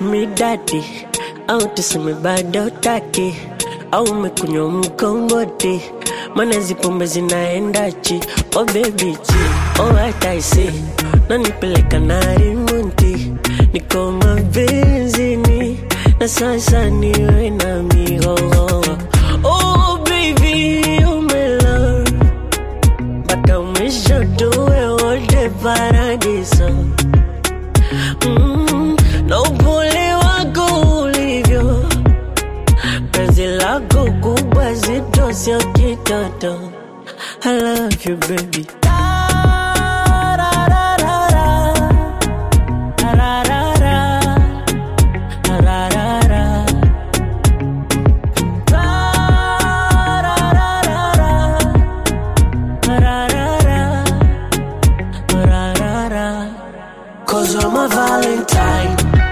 midadi au tuseme bado taki au umekunywa mkongoti mana hizi pombe zinaendachi oh baby chi oh what I say nanipeleka na rimunti niko mabenzini na sasa niwe na mihoho oh baby oh my love mpaka mwisho tuwe wote paradiso mm, na upole wako ulivyo penzi lako kubwa zito sio kitoto I love you baby Cause I'm a Valentine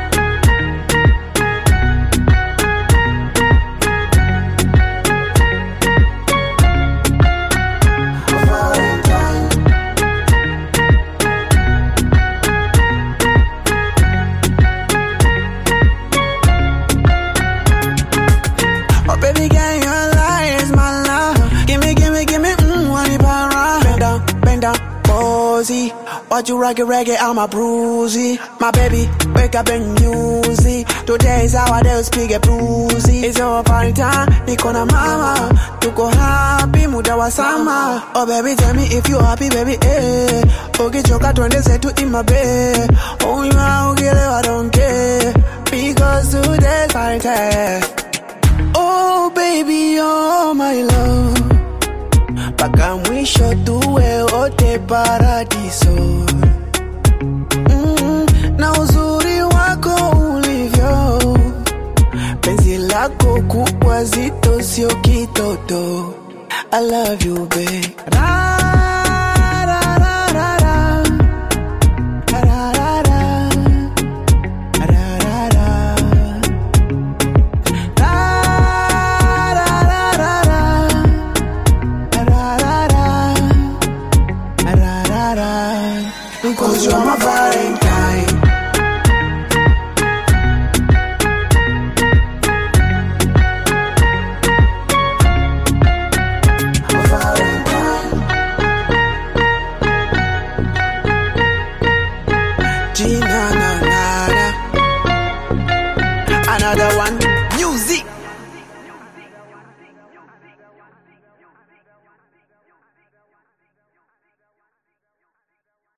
Oh baby girl, your lie is my love. Gimme, gimme, gimme, mmm, honey para. Bend down, bend down, posy. Watch you rock it, reggae, I'm a bruisey. My baby, wake up and music. Today is our day, speak a bruisey. It's your party time, niko na mama. Tuko happy, muda wa sama. Oh baby, tell me if you happy, baby, eh. Ukichoka twende zetu in my bed. Oh, you are, ukielewa, don't care. Because today's party time. Oh baby, oh my love, mpaka mwisho tuwe wote paradiso. Mm, na uzuri wako ulivyo, penzi lako kubwa zito, sio kitoto. I love you babe. Ra